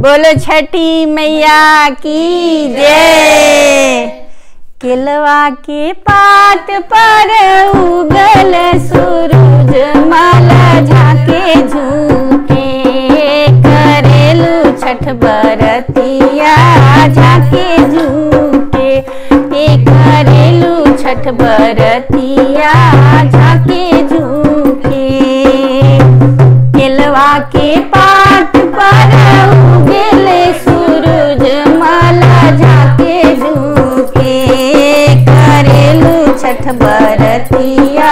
बोलो छठी मैया की जय केलवा के पात पर उगल सूरज माला झाके झूके करेलू छठ बरतिया झाके झूके ए करेलू छठ बरतिया झाके झूके केलवा के पात पर उगले सूरज माला झाके झूके करेलू छठ बरतिया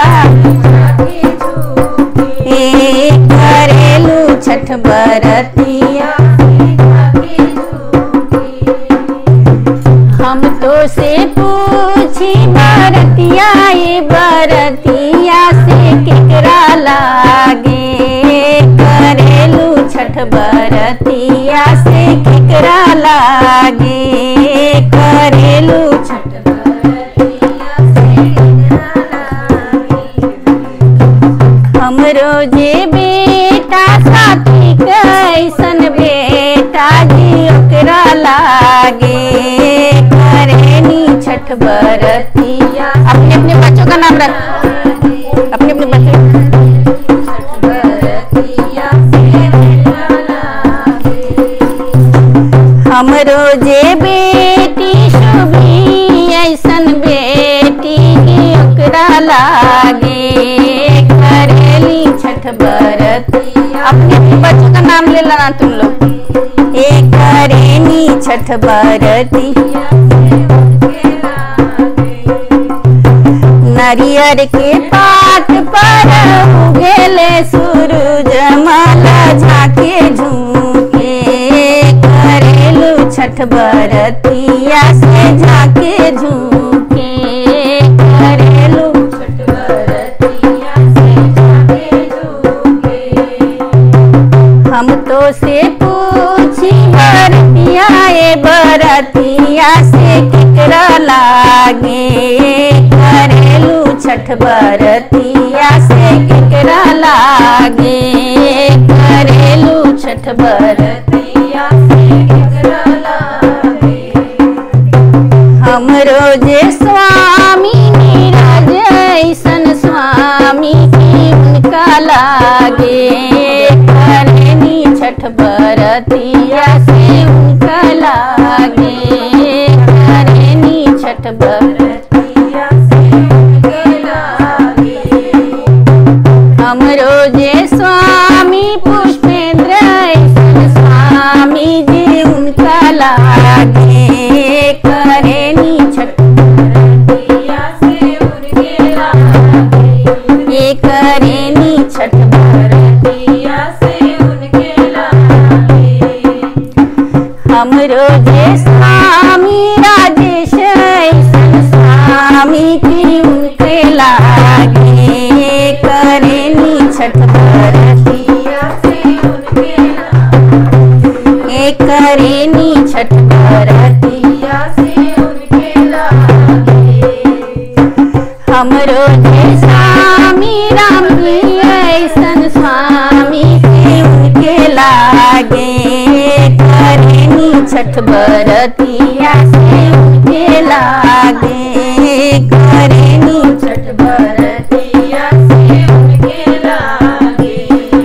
ए करेलू छठ बरतिया हम तो से पूछी बरतिया ये बरतिया से केकरा लागे करेलू छठ बरतिया से केकरा लागे करेलू छठ बरतिया से हमरो जे बेटा साथी कैसन बेटा जी ओकरा लागे करेनी छठ बरतिया अपने अपने बच्चों का नाम रख अपने अपने बच्चों हमरो जे बेटी शुभी ऐसन बेटी ओकरा लागे करेली छठ बरतिया अपने अपने बच्चों का नाम ले लेना तुम लोग ए करेनी छठ बरतिया नरियर के पात पर उगेले सूरज माला झाके झूके करेलू छठ बरतिया से झाके झूके करेलू छठ बरतिया से झाके झूके हम तो से पूछी बरतिया ए बरतिया से केकरा लागे करेलू छठ बरतिया से केकरा लागे करेलू छठ बरतिया से केकरा लागे हमरो जे स्वामी नीरज ऐसन स्वामी की उनका लागे करेनी छठ बरतिया से उनका लागे करेनी छठ बरतिया से उनके लागे हमरो जे स्वामी पुष्पेंद्र ऐसन स्वामी जी उनका लागे करेनी छठ बरतिया से उनके लागे ये करेनी छठ बरतिया से उनके लागे हमरो जे स्वामी राजेश ऐसन स्वामी की उनके लागे करेनी छठ बरतिया से उनके लागे करेनी छठ बरतिया से उनके लागे हमरो जे स्वामी राम जी ऐसन स्वामी के उनके लागे करेनी छठ बरतिया से उनके लागे करेनी छठ बरतिया से उनके लागे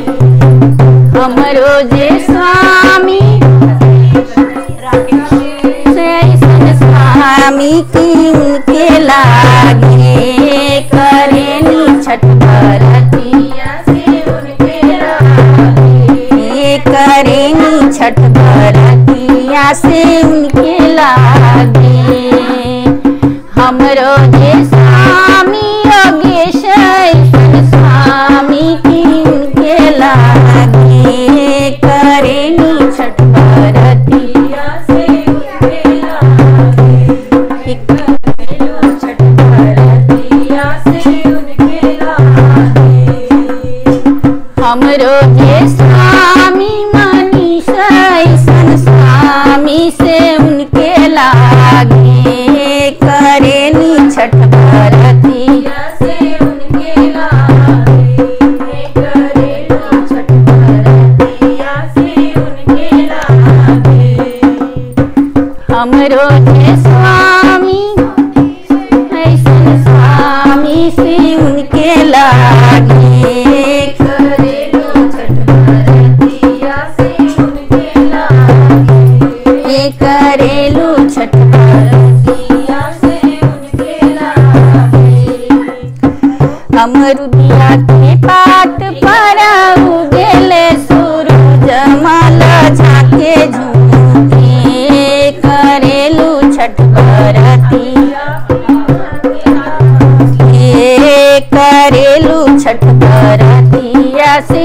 हमरो जे स्वामी ऐसन स्वामी की उनके लागे करेनी छठ बरतिया से उनके लागे करेनी छठ बरतिया से उनके लागे हमरो जे स्वामी योगेश ऐसन स्वामी की उनके लागे करेनी छठ बरतिया से उनके लागे करेलू छठ बरतिया से उनके लागे हमरो जे स्वामी मनीष ऐसन स्वामी से हमरो जे स्वामी ऐसन स्वामी से उनके लागे करेलू छठ बरतिया से उनके लागे ये करेलू छठ बरतिया से उनके लागे अमरुदिया के पात पर उगेले सूरज मल झाके झूमके करेलू छठ बरतिया ये करेलू छठ बरतिया से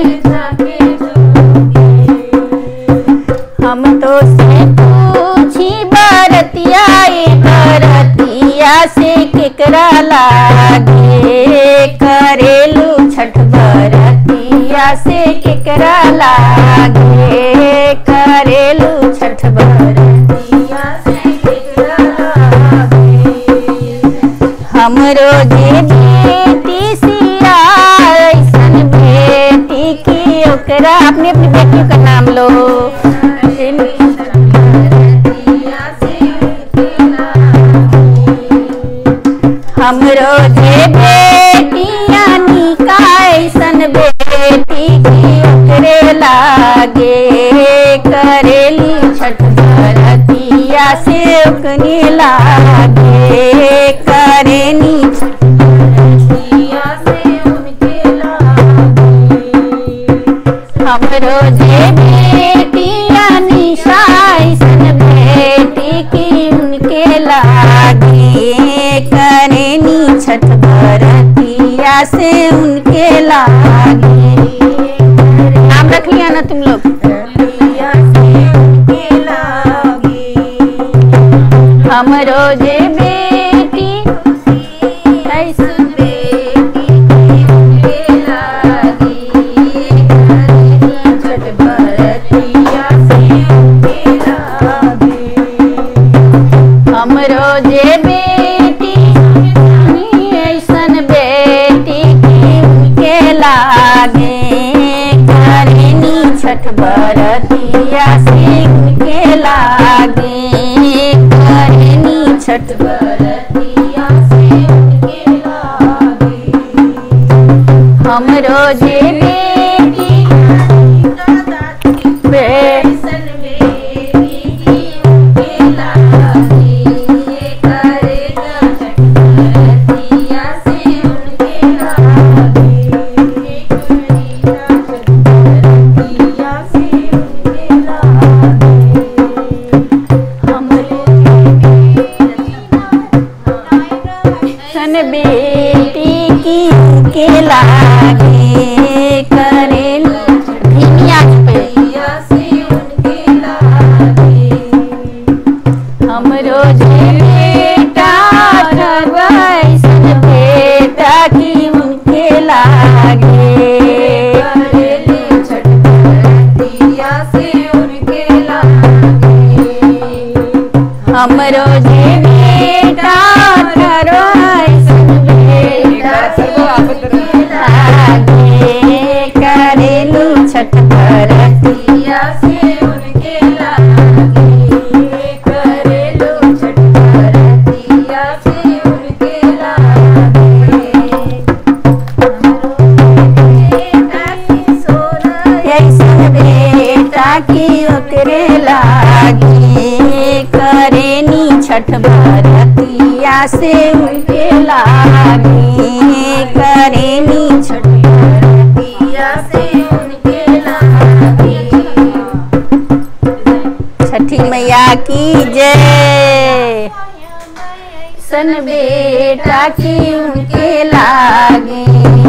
हम तो से पूछी बरतिया ये बरतिया से केकरा लागे करेलू छठ बरतिया से केकरा लागे करेलू छठ बरतिया हमरो जे बेटी सिया ऐसन बेटी की ओकरा अपनी अपनी बेटियों का नाम लो हमरो जे बेटिया निका ऐसन बेटी की ओकरे लागे करेली छठ बरतिया से ओकनी लागे करेनी छठ हमरो जे बेटिया निशा ऐसन बेटी की उनके लागे करेनी छठ बरतिया से उनके लागे नाम रख लिया ना तुम लोग हमरो जे बेटी ऐसन हमरो जे बेटी ऐसन बेटी की उनके लागे करेनी छठ बरतिया से उनके लागे करेनी छठ बरतिया से उनके लागे हमरो जे बेटी बे सन बेटी की उनके लागे करेगा छठ बरतिया से उनके लागे करेगा छठ बरतिया से उनके लागे हमरो सन बेटी की उनके लागे करेल धीमी आंच पे हमरो जे बेटा ठगैसन बेटा की उनके लागे हमरो जे बेटा ठगैसन बेटा की लागे करेलू छठ बरतिया ऐसन बेटा की ओकरे लागे करेनी छठ बरतिया से उनके लागे करेनी छठ छठी मैया की जय सन बेटा की उनके लागे